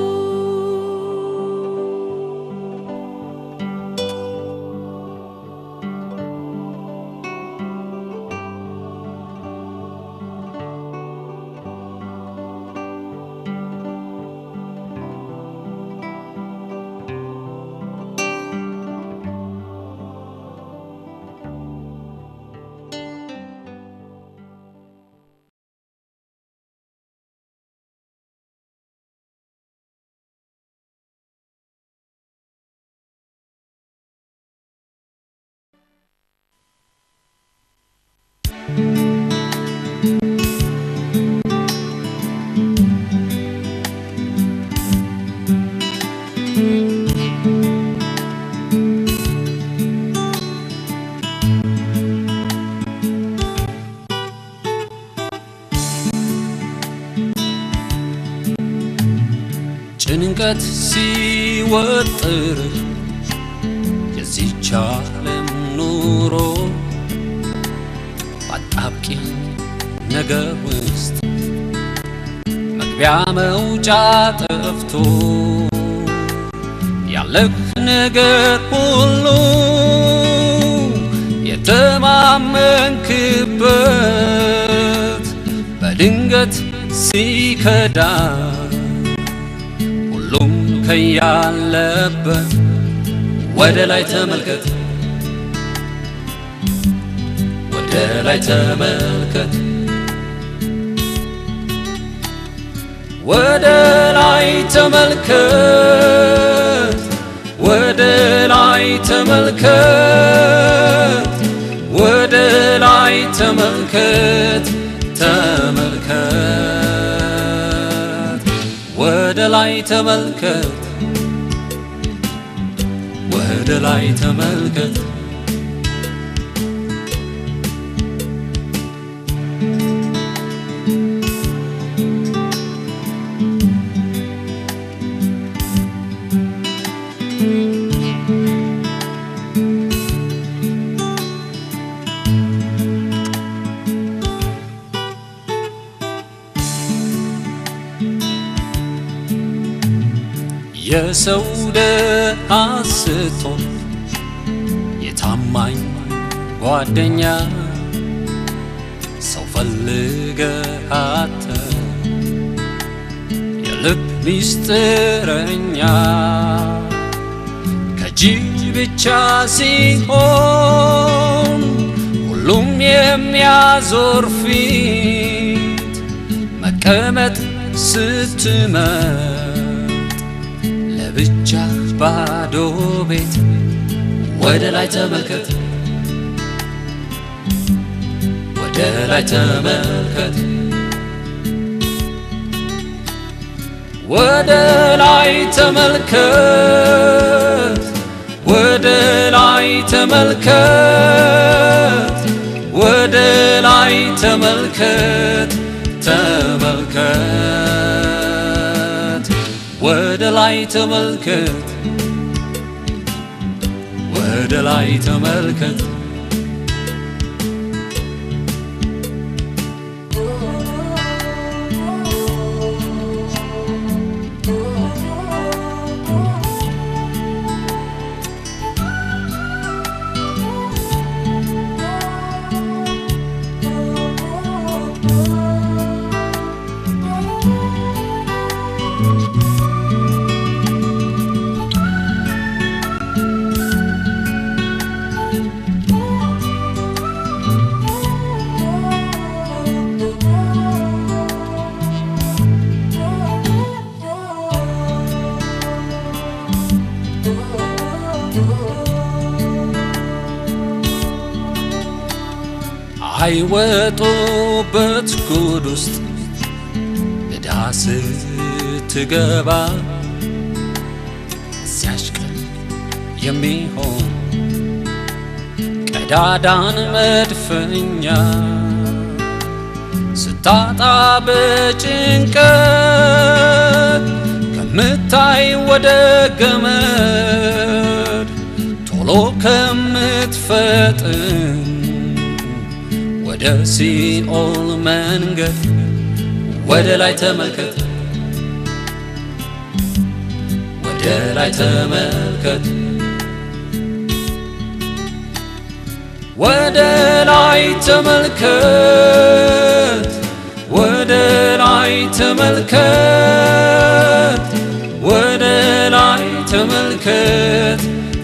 ጭንቀት ሲወጥር የዚች ዓለም ኑሮ በአጣብቂኝ ነገር ውስጥ መግቢያ መውጫ ጠፍቶ ያለህ ነገር ሁሉ የተማመንክበት በድንገት ሲከዳ ሁሉም ከያለበት ወደ ላይ ተመልከት፣ ወደ ላይ ተመልከት፣ ወደ ላይ ተመልከት፣ ወደ ላይ ተመልከት፣ ወደ ላይ ተመልከት፣ ተመልከት፣ ወደ ላይ ተመልከት፣ ወደ ላይ ተመልከት። የሰው ደሃ ስትሆን የታማኝ ጓደኛ ሰው ፈልገህ አጥተህ የልብ ሚስጥረኛ ከእጅ ብቻ ሲሆን ሁሉም የሚያዞር ፊት መቀመጥ ስትመር ለብቻ ባዶ ቤት ወደ ላይ ተመልከት፣ ወደ ላይ ተመልከት፣ ወደ ላይ ተመልከት፣ ወደ ላይ ተመልከት፣ ወደ ላይ ተመልከት፣ ተመልከት ወደ ላይ ተመልከት፣ ወደ ላይ ተመልከት። አይወጡበት ጉድ ውስጥ ዕዳ ስትከት ስትገባ እዚያች ቀን የሚሆን ቀዳዳን መድፈኛ ስታጣ በጭንቀት ከምታይ ወደ ገመድ ቶሎ ከምትፈጥን ወደ ሲኦል መንገድ ወደ ላይ ተመልከት፣ ወደ ላይ ተመልከት፣ ወደ ላይ ተመልከት፣ ወደ ላይ ተመልከት፣ ወደ ላይ ተመልከት፣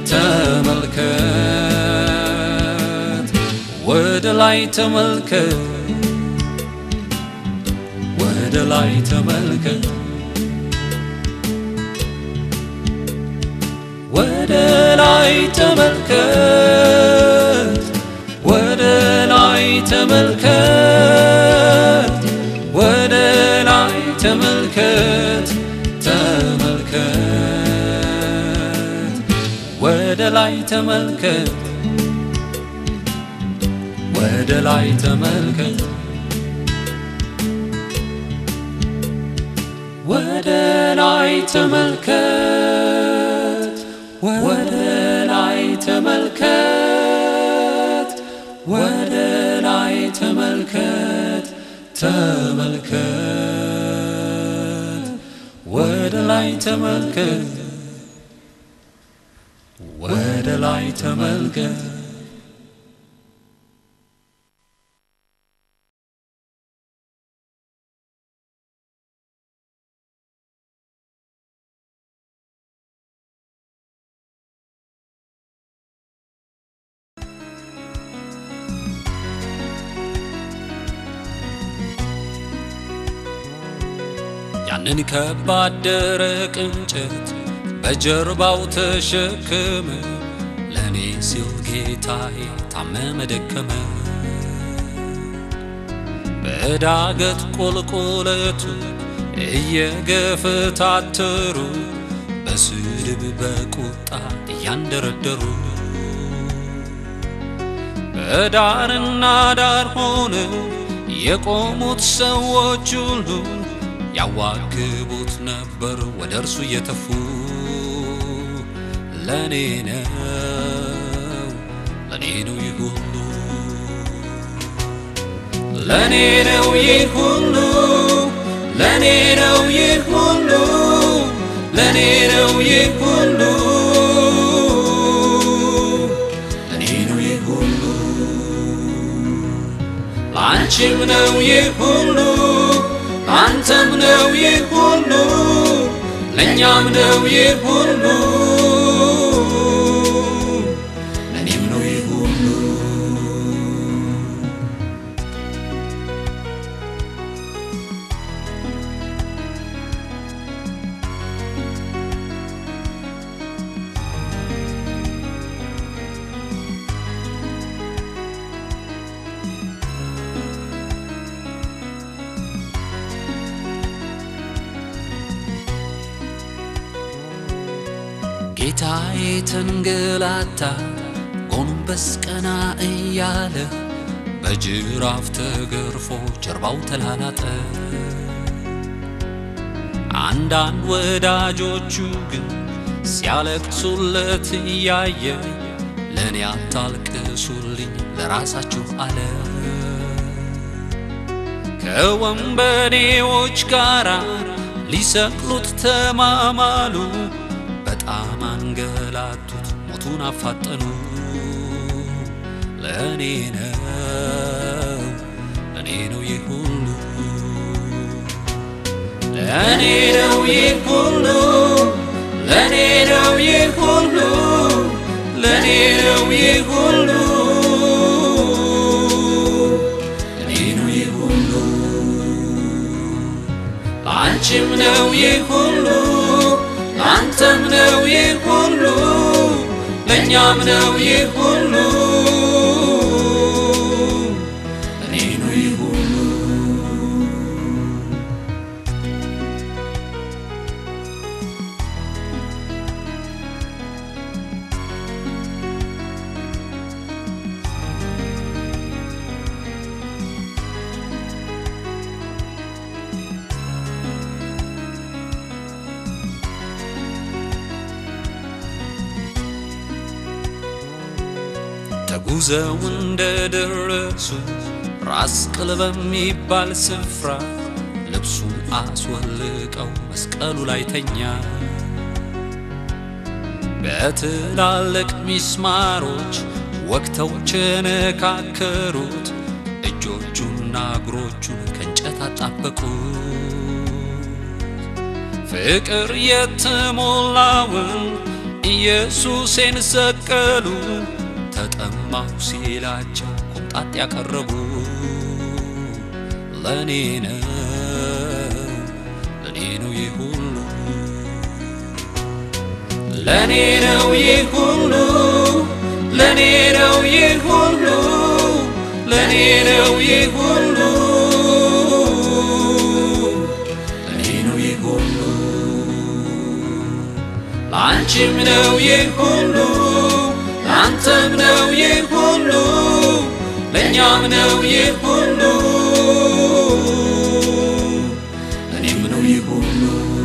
ተመልከት፣ ወደ ላይ ተመልከት፣ ወደ ላይ ተመልከት፣ ወደ ላይ ተመልከት፣ ወደ ላይ ተመልከት፣ ወደ ላይ ተመልከት፣ ተመልከት፣ ወደ ላይ ተመልከት፣ ወደ ላይ ተመልከት፣ ወደ ላይ ተመልከት፣ ወደ ላይ ተመልከት፣ ወደ ላይ ተመልከት፣ ተመልከት፣ ወደ ላይ ተመልከት፣ ወደ ላይ ተመልከት። ያንን ከባድ ደረቅ እንጨት በጀርባው ተሸክመ ለእኔ ሲል ጌታዬ ታመመ ደከመ። በዳገት ቁልቁለቱ እየገፈታተሩ በስድብ በቁጣ እያንደረደሩ በዳርና ዳር ሆነው የቆሙት ሰዎች ሁሉ ያዋክቡት ነበር ወደ እርሱ እየተፉ ለእኔ ነው ለእኔ ነው ይህ ሁሉ ለእኔ ነው ይህ ሁሉ ለእኔ ነው ይህ ሁሉ ለእኔ ነው ይህ ሁሉ ለእኔ ነው ይህ ሁሉ ለአንቺም ነው ይህ ሁሉ አንተም ነው ይህ ሁሉ ለእኛም ነው ይህ ሁሉ ለእኔም ነው ይህ ሁሉ ጌታዬ ተንገላታ ጎንበስ ቀና እያለ በጅራፍ ተገርፎ ጀርባው ተላላጠ። አንዳንድ ወዳጆቹ ግን ሲያለቅሱለት እያየ ለእኔ አታልቅሱልኝ ለራሳችሁ አለ። ከወንበዴዎች ጋር ሊሰቅሉት ተማማሉ። በጣም አንገላቱት፣ ሞቱን አፋጠኑ። ለእኔ ነው ለእኔ ነው ይህ ሁሉ ለእኔ ነው ይህ ሁሉ ለእኔ ነው ይህ ሁሉ ለእኔ ነው ይህ ሁሉ ለእኔ ነው ይህ ሁሉ ለአንቺም ነው ይህ ሁሉ ለአንተም ነው ይህ ሁሉ ለእኛም ነው ይህ ሁሉ ለእኔ ነው ይህ ሁሉ ተጉዘው እንደደረሱ ራስ ቅል በሚባል ስፍራ ልብሱን አስወልቀው መስቀሉ ላይ ተኛ። በትላልቅ ሚስማሮች ወግተው ቸነካከሩት፣ እጆቹና እግሮቹን ከእንጨት አጣበቁት። ፍቅር የተሞላውን ኢየሱሴን ሰቀሉ። ተጠማሁ ሲላቸው ኮምጣጤ ያቀረቡ ለኔ ነው ለኔ ነው ይህ ሁሉ ለኔ ነው ይህ ሁሉ ለኔ ነው ይህ ሁሉ ለኔ ነው ይህ ሁሉ ለኔ ነው ይህ ሁሉ ለአንቺም ነው ይህ ሁሉ ለአንተም ነው ይህ ሁሉ ለእኛም ነው ይህ ሁሉ ለእኔም ነው ይህ ሁሉ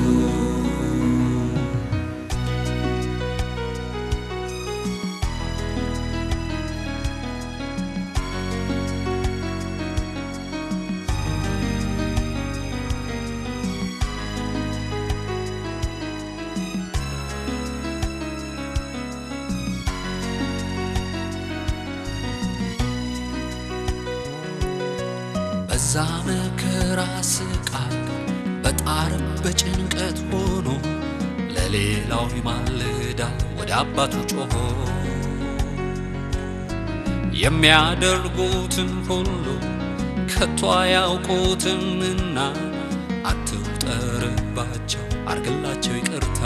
በዛ መከራ ስቃይ በጣር በጭንቀት ሆኖ ለሌላው ይማልዳል ወደ አባቱ ጮሆ የሚያደርጉትን ሁሉ ከቶ አያውቁትምና አትቁጠርባቸው አርግላቸው ይቅርታ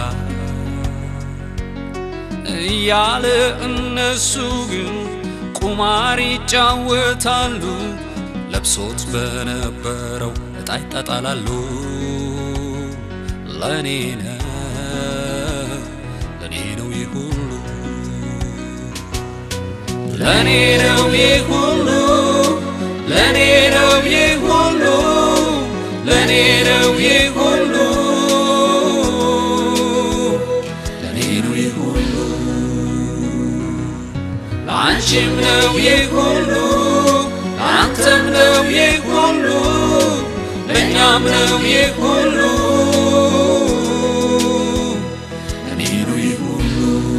እያለ እነሱ ግን ቁማር ይጫወታሉ። ለብሶት በነበረው ዕጣ ይጣጣላሉ። ለኔ ነው ለኔ ነው ይህ ሁሉ ለኔ ነው ይህ ሁሉ ለኔ ነው ይህ ሁሉ ለኔ ነው ይህ ሁሉ ለኔ ነው ይህ ሁሉ ለአንቺም ነው ይህ ሁሉ ለአንተም ነው ይህ ሁሉ ለእኛም ነው ይህ ሁሉ ለኔ ነው ይህ ሁሉ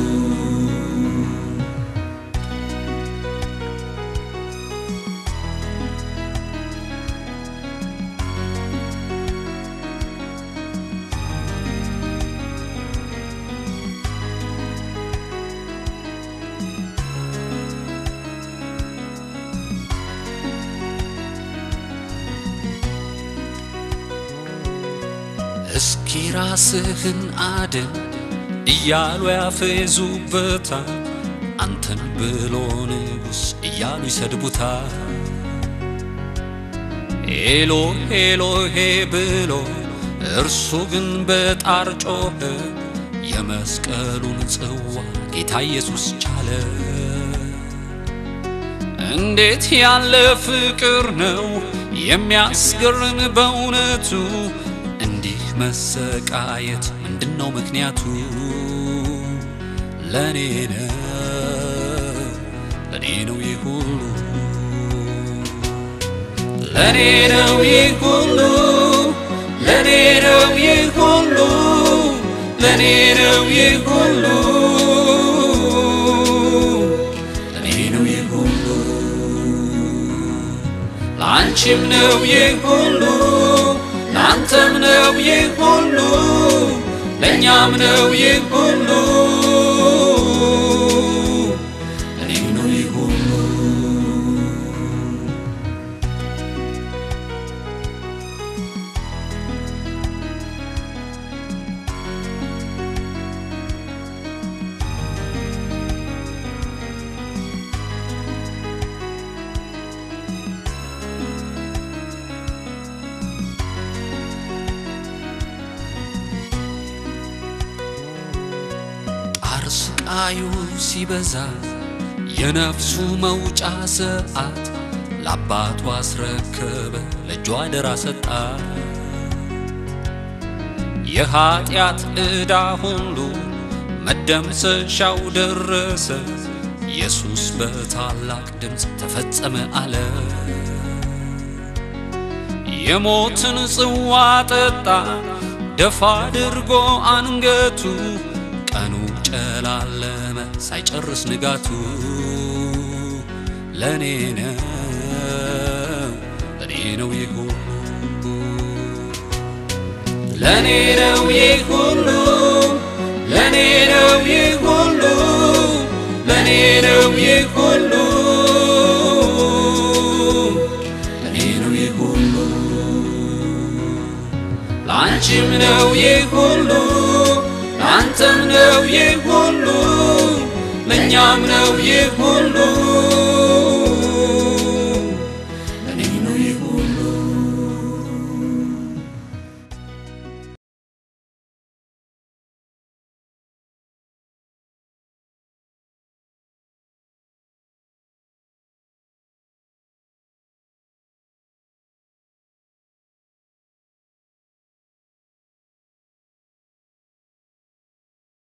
እስኪ ራስህን አድን እያሉ ያፌዙበታል። አንተን ብሎ ንጉሥ እያሉ ይሰድቡታል። ኤሎ ኤሎሄ ብሎ እርሱ ግን በጣር ጮኸ። የመስቀሉን ጽዋ ጌታ ኢየሱስ ቻለ። እንዴት ያለ ፍቅር ነው የሚያስገርም በእውነቱ እንዲህ መሰቃየት ምንድን ነው ምክንያቱ? ለኔ ነው ለኔ ነው ይህ ሁሉ ለኔ ነው ይህ ሁሉ ለኔ ነው ይህ ሁሉ ለኔ ነው ይህ ሁሉ ለኔ ነው ይህ ሁሉ ለአንቺም ነው ይህ ሁሉ ለአንተም ነው ይህ ሁሉ ለእኛም ነው ይህ ሁሉ ለኔም ነው ይህ ሁሉ ጣር ስቃዩ ሲበዛ የነፍሱ መውጫ ሰዓት ለአባቱ አስረከበ ለእጇ አደራ ሰጣ። የኀጢአት ዕዳ ሁሉ መደምሰሻው ደረሰ። ኢየሱስ በታላቅ ድምፅ ተፈጸመ አለ። የሞትን ጽዋ ጠጣ ደፋ አድርጎ አንገቱ ቀኑ ጨላለመ ሳይጨርስ ንጋቱ ለኔ ነው ለኔ ነው ይህ ሁሉ ለኔ ነው ይህ ሁሉ ለኔ ነው ይህ ሁሉ ለኔ ነው ይህ ሁሉ ለኔ ነው ይህ ሁሉ ለአንቺም ነው ይህ ሁሉ ለአንተም ነው ይህ ሁሉ ለእኛም ነው ይህ ሁሉ